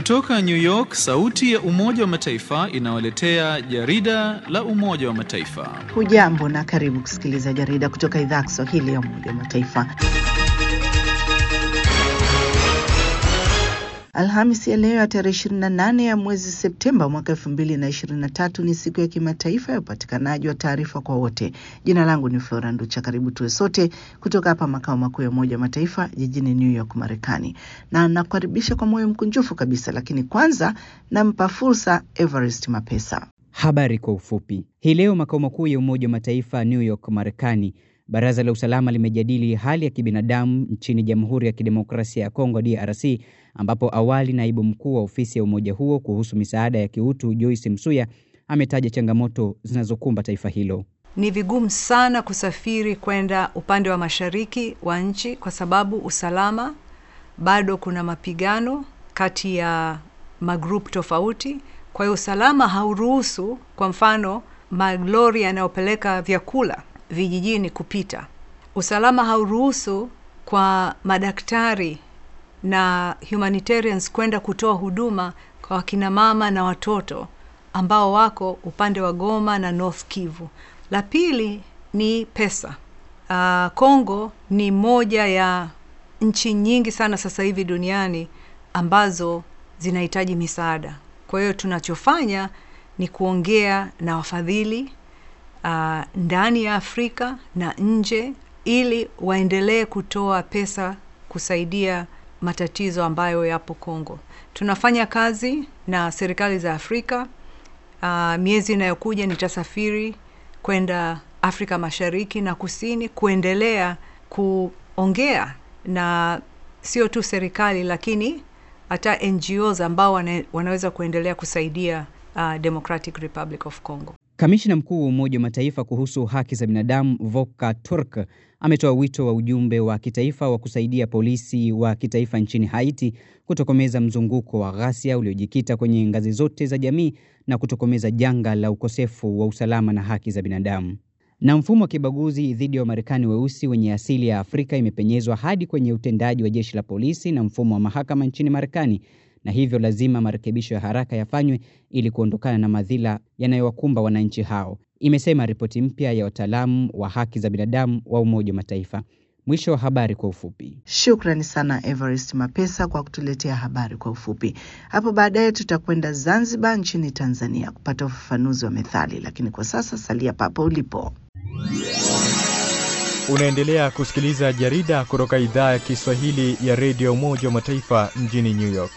Kutoka New York, sauti ya Umoja wa Mataifa inawaletea jarida la Umoja wa Mataifa. Hujambo na karibu kusikiliza jarida kutoka idhaa ya Kiswahili ya Umoja wa Mataifa. Alhamisi ya leo ya tarehe 28 ya mwezi Septemba mwaka 2023 ni siku ya kimataifa ya upatikanaji wa taarifa kwa wote. Jina langu ni Flora Nducha. Karibu tuwe sote kutoka hapa makao makuu ya Umoja wa Mataifa jijini New York, Marekani, na nakukaribisha kwa moyo mkunjufu kabisa, lakini kwanza nampa fursa Everest Mapesa. Habari kwa ufupi. Hii leo makao makuu ya Umoja wa Mataifa New York, Marekani, Baraza la Usalama limejadili hali ya kibinadamu nchini Jamhuri ya Kidemokrasia ya Kongo DRC, ambapo awali naibu mkuu wa ofisi ya umoja huo kuhusu misaada ya kiutu Joyce Msuya ametaja changamoto zinazokumba taifa hilo. Ni vigumu sana kusafiri kwenda upande wa mashariki wa nchi kwa sababu usalama, bado kuna mapigano kati ya magrupu tofauti. Kwa hiyo usalama hauruhusu, kwa mfano, malori yanayopeleka vyakula vijijini kupita. Usalama hauruhusu kwa madaktari na humanitarians kwenda kutoa huduma kwa wakina mama na watoto ambao wako upande wa Goma na North Kivu. La pili ni pesa. Uh, Kongo ni moja ya nchi nyingi sana sasa hivi duniani ambazo zinahitaji misaada. Kwa hiyo tunachofanya ni kuongea na wafadhili uh, ndani ya Afrika na nje ili waendelee kutoa pesa kusaidia matatizo ambayo yapo Kongo. Tunafanya kazi na serikali za Afrika. Uh, miezi inayokuja nitasafiri kwenda Afrika Mashariki na Kusini kuendelea kuongea na sio tu serikali lakini hata NGOs ambao wana, wanaweza kuendelea kusaidia uh, Democratic Republic of Congo. Kamishna mkuu wa Umoja wa Mataifa kuhusu haki za binadamu Volker Turk ametoa wito wa ujumbe wa kitaifa wa kusaidia polisi wa kitaifa nchini Haiti kutokomeza mzunguko wa ghasia uliojikita kwenye ngazi zote za jamii na kutokomeza janga la ukosefu wa usalama na haki za binadamu. Na mfumo wa kibaguzi dhidi ya Wamarekani weusi wenye asili ya Afrika imepenyezwa hadi kwenye utendaji wa jeshi la polisi na mfumo wa mahakama nchini Marekani na hivyo lazima marekebisho ya haraka yafanywe ili kuondokana na madhila yanayowakumba wananchi hao, imesema ripoti mpya ya wataalamu wa haki za binadamu wa Umoja wa Mataifa. Mwisho wa habari kwa ufupi. Shukrani sana Everest Mapesa kwa kutuletea habari kwa ufupi. Hapo baadaye tutakwenda Zanzibar nchini Tanzania kupata ufafanuzi wa methali, lakini kwa sasa salia papo ulipo. Unaendelea kusikiliza jarida kutoka idhaa ya Kiswahili ya redio Umoja wa Mataifa mjini New York.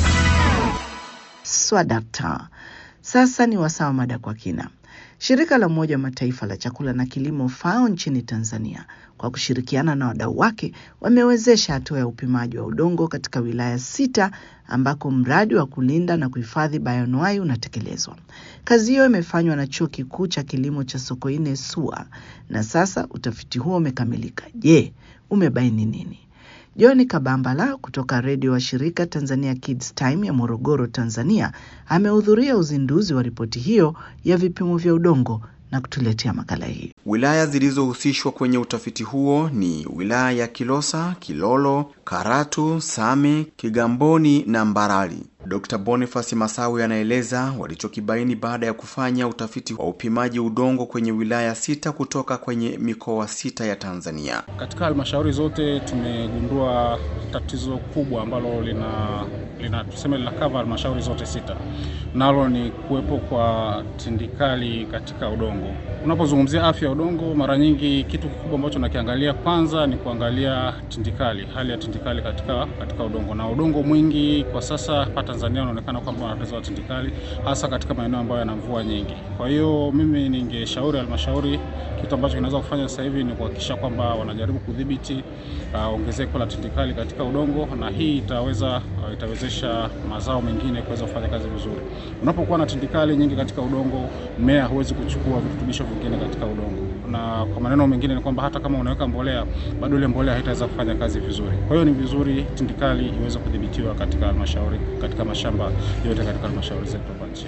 Swadakta. Sasa ni wasaa wa mada kwa kina. Shirika la Umoja wa Mataifa la chakula na kilimo FAO nchini Tanzania kwa kushirikiana na wadau wake wamewezesha hatua ya upimaji wa udongo katika wilaya sita ambako mradi wa kulinda na kuhifadhi bayoanuai unatekelezwa. Kazi hiyo imefanywa na Chuo Kikuu cha Kilimo cha Sokoine SUA na sasa utafiti huo umekamilika. Je, umebaini nini? John Kabambala kutoka redio wa shirika Tanzania Kids Time ya Morogoro, Tanzania, amehudhuria uzinduzi wa ripoti hiyo ya vipimo vya udongo na kutuletea makala hii. Wilaya zilizohusishwa kwenye utafiti huo ni wilaya ya Kilosa, Kilolo, Karatu, Same, Kigamboni na Mbarali. Dr. Boniface Masawi anaeleza walichokibaini baada ya kufanya utafiti wa upimaji udongo kwenye wilaya sita kutoka kwenye mikoa sita ya Tanzania. Katika halmashauri zote tumegundua tatizo kubwa ambalo lina lina tuseme linakava halmashauri zote sita, nalo ni kuwepo kwa tindikali katika udongo. Unapozungumzia afya ya udongo, mara nyingi kitu kikubwa ambacho nakiangalia kwanza ni kuangalia tindikali, hali ya tindikali katika katika udongo, na udongo mwingi kwa sasa hapa Tanzania unaonekana kwamba una tatizo la tindikali, hasa katika maeneo ambayo yana mvua nyingi. Kwa hiyo mimi ningeshauri halmashauri, kitu ambacho kinaweza kufanya sasa hivi ni kuhakikisha kwamba wanajaribu kudhibiti uh, ongezeko la tindikali katika udongo, na hii itaweza uh, itawezesha mazao mengine kuweza kufanya kazi vizuri. Unapokuwa na tindikali nyingi katika udongo, mmea huwezi kuchukua virutubisho vingine katika udongo, na kwa maneno mengine ni kwamba hata kama unaweka mbolea, bado ile mbolea haitaweza kufanya kazi vizuri. Kwa hiyo ni vizuri tindikali iweze kudhibitiwa katika halmashauri, katika mashamba yote katika halmashauri zetu hapa nchini.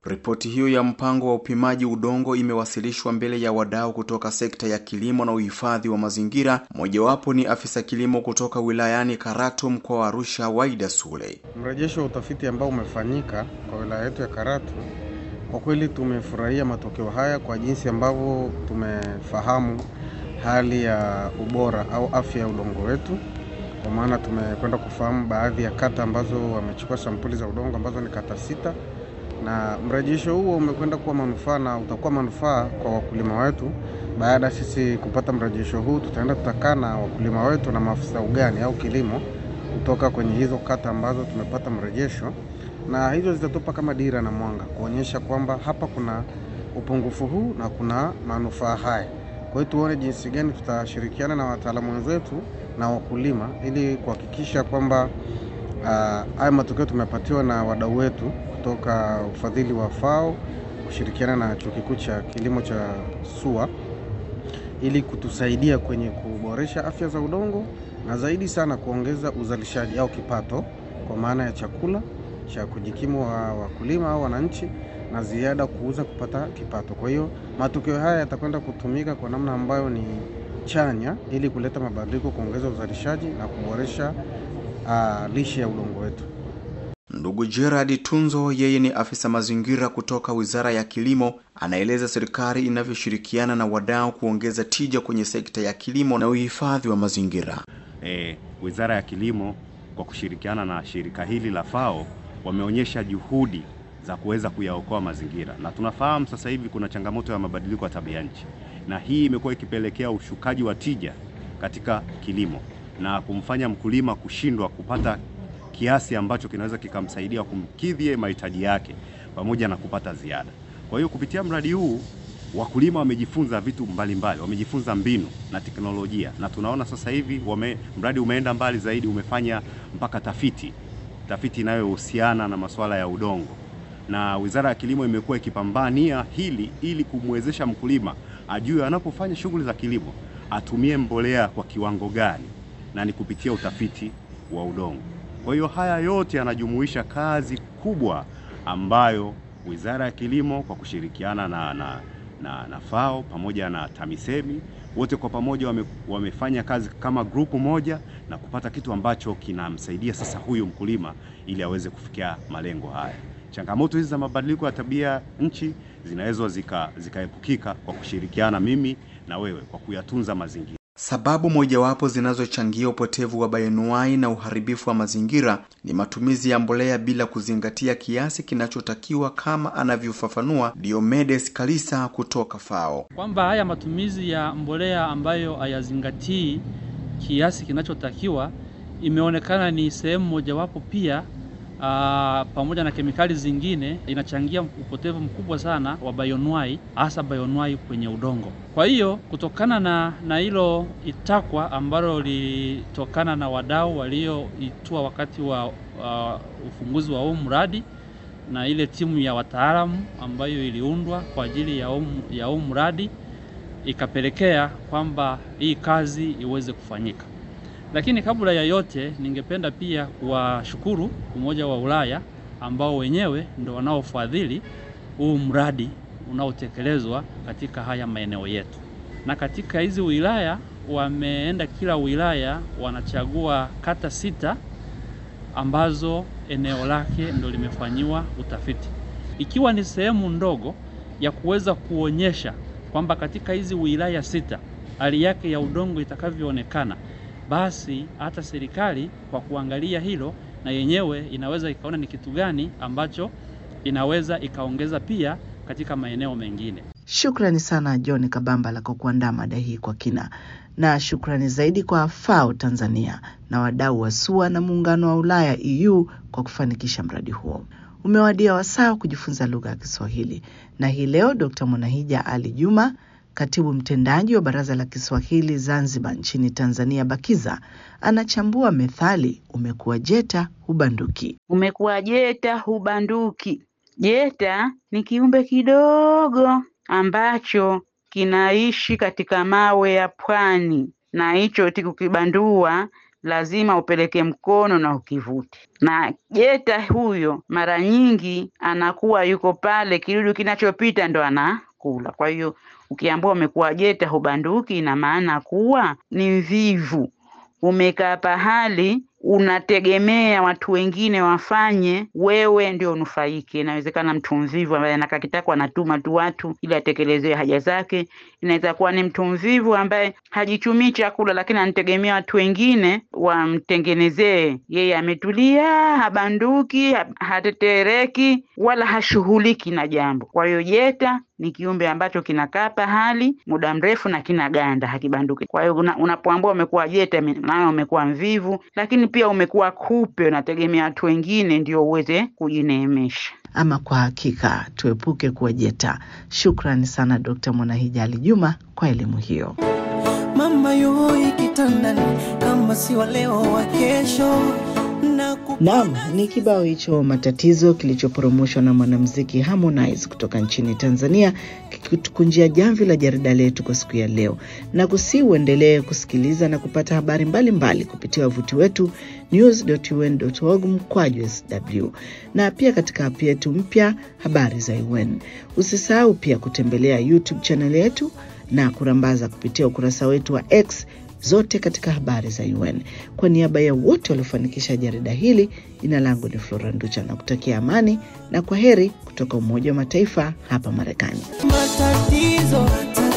Ripoti hiyo ya mpango wa upimaji udongo imewasilishwa mbele ya wadau kutoka sekta ya kilimo na uhifadhi wa mazingira. Mojawapo ni afisa kilimo kutoka wilayani Karatu, mkoa wa Arusha, Waida Sule. Mrejesho wa utafiti ambao umefanyika kwa wilaya yetu ya Karatu, kwa kweli tumefurahia matokeo haya kwa jinsi ambavyo tumefahamu hali ya ubora au afya ya udongo wetu, kwa maana tumekwenda kufahamu baadhi ya kata ambazo wamechukua sampuli za udongo ambazo ni kata sita na mrejesho huo umekwenda kuwa manufaa na utakuwa manufaa kwa wakulima wetu. Baada ya sisi kupata mrejesho huu, tutaenda tutakaa na wakulima wetu na maafisa ugani au kilimo kutoka kwenye hizo kata ambazo tumepata mrejesho, na hizo zitatupa kama dira na mwanga kuonyesha kwamba hapa kuna upungufu huu na kuna manufaa haya. Kwa hiyo tuone jinsi gani tutashirikiana na wataalamu wenzetu na wakulima ili kuhakikisha kwamba haya uh, matokeo tumepatiwa na wadau wetu kutoka ufadhili wa FAO kushirikiana na chuo kikuu cha kilimo cha SUA ili kutusaidia kwenye kuboresha afya za udongo na zaidi sana kuongeza uzalishaji au kipato kwa maana ya chakula cha kujikimu wa wakulima au wananchi na ziada kuuza kupata kipato. Kwa hiyo matokeo haya yatakwenda kutumika kwa namna ambayo ni chanya ili kuleta mabadiliko, kuongeza uzalishaji na kuboresha uh, lishe ya udongo wetu. Ndugu Gerard Tunzo, yeye ni afisa mazingira kutoka Wizara ya Kilimo, anaeleza serikali inavyoshirikiana na wadau kuongeza tija kwenye sekta ya kilimo na uhifadhi wa mazingira. E, Wizara ya Kilimo kwa kushirikiana na shirika hili la FAO wameonyesha juhudi za kuweza kuyaokoa mazingira, na tunafahamu sasa hivi kuna changamoto ya mabadiliko ya tabia nchi, na hii imekuwa ikipelekea ushukaji wa tija katika kilimo na kumfanya mkulima kushindwa kupata kiasi ambacho kinaweza kikamsaidia kumkidhi mahitaji yake pamoja na kupata ziada. Kwa hiyo kupitia mradi huu wakulima wamejifunza vitu mbalimbali mbali, wamejifunza mbinu na teknolojia, na tunaona sasa hivi wame, mradi umeenda mbali zaidi, umefanya mpaka tafiti tafiti inayohusiana na masuala ya udongo, na Wizara ya Kilimo imekuwa ikipambania hili ili kumwezesha mkulima ajue anapofanya shughuli za kilimo atumie mbolea kwa kiwango gani, na ni kupitia utafiti wa udongo. Kwa hiyo haya yote yanajumuisha kazi kubwa ambayo Wizara ya Kilimo kwa kushirikiana na, na, na, na FAO pamoja na TAMISEMI wote kwa pamoja wame, wamefanya kazi kama grupu moja na kupata kitu ambacho kinamsaidia sasa huyu mkulima ili aweze kufikia malengo haya. Changamoto hizi za mabadiliko ya tabia nchi zinaweza zikaepukika zika kwa kushirikiana mimi na wewe kwa kuyatunza mazingira. Sababu mojawapo zinazochangia upotevu wa bayonuai na uharibifu wa mazingira ni matumizi ya mbolea bila kuzingatia kiasi kinachotakiwa kama anavyofafanua Diomedes Kalisa kutoka FAO. Kwamba haya matumizi ya mbolea ambayo hayazingatii kiasi kinachotakiwa imeonekana ni sehemu mojawapo pia Aa, pamoja na kemikali zingine inachangia upotevu mkubwa sana wa bayonuai hasa bayonuai kwenye udongo. Kwa hiyo kutokana na na hilo itakwa ambalo lilitokana na wadau walioitua wakati wa uh, ufunguzi wa huu mradi na ile timu ya wataalamu ambayo iliundwa kwa ajili ya huu ya huu mradi ikapelekea kwamba hii kazi iweze kufanyika. Lakini kabla ya yote, ningependa pia kuwashukuru Umoja wa Ulaya ambao wenyewe ndo wanaofadhili huu mradi unaotekelezwa katika haya maeneo yetu. Na katika hizi wilaya wameenda, kila wilaya wanachagua kata sita ambazo eneo lake ndo limefanyiwa utafiti, ikiwa ni sehemu ndogo ya kuweza kuonyesha kwamba katika hizi wilaya sita hali yake ya udongo itakavyoonekana basi hata serikali kwa kuangalia hilo na yenyewe inaweza ikaona ni kitu gani ambacho inaweza ikaongeza pia katika maeneo mengine. Shukrani sana John Kabambala kwa kuandaa mada hii kwa kina, na shukrani zaidi kwa FAO Tanzania na wadau wa SUA na muungano wa Ulaya EU kwa kufanikisha mradi huo. Umewadia wasaa kujifunza lugha ya Kiswahili, na hii leo Dr. Mwanahija Ali Juma katibu mtendaji wa Baraza la Kiswahili Zanzibar nchini Tanzania, BAKIZA, anachambua methali umekuwa jeta hubanduki. Umekuwa jeta hubanduki. Jeta ni kiumbe kidogo ambacho kinaishi katika mawe ya pwani, na hicho tikukibandua lazima upeleke mkono na ukivute. Na jeta huyo mara nyingi anakuwa yuko pale, kidudu kinachopita ndo anakula. Kwa hiyo ukiambiwa umekuwa jeta hubanduki, ina maana kuwa ni mvivu, umekaa pahali unategemea watu wengine wafanye, wewe ndio unufaike. Inawezekana mtu mvivu ambaye anakaa kitako anatuma tu watu ili atekelezewe haja zake. Inaweza kuwa ni mtu mvivu ambaye hajichumii chakula, lakini anategemea watu wengine wamtengenezee. Yeye ametulia, habanduki, ha- hatetereki, wala hashughuliki na jambo. Kwa hiyo jeta ni kiumbe ambacho kinakaa pahali muda mrefu na kinaganda, hakibanduki. Kwa hiyo una, unapoambua umekuwa jeta, maana umekuwa mvivu, lakini pia umekuwa kupe, unategemea watu wengine ndio uweze kujineemesha. Ama kwa hakika tuepuke kuwa jeta. Shukrani sana Dkt. Mwanahijali Juma kwa elimu hiyo. mama yoi kitandani kama si wa leo wa kesho na Naam, ni kibao hicho matatizo kilichoporomoshwa na mwanamuziki Harmonize kutoka nchini Tanzania kikitukunjia jamvi la jarida letu kwa siku ya leo, na kusi uendelee kusikiliza na kupata habari mbalimbali mbali kupitia wavuti wetu news.un.org mkwaju sw na pia katika app yetu mpya habari za UN. Usisahau pia kutembelea YouTube channel yetu na kurambaza kupitia ukurasa wetu wa X zote katika habari za UN. Kwa niaba ya wote waliofanikisha jarida hili, jina langu ni Flora Nducha na kutakia amani na kwa heri kutoka Umoja wa Mataifa hapa Marekani. matatizo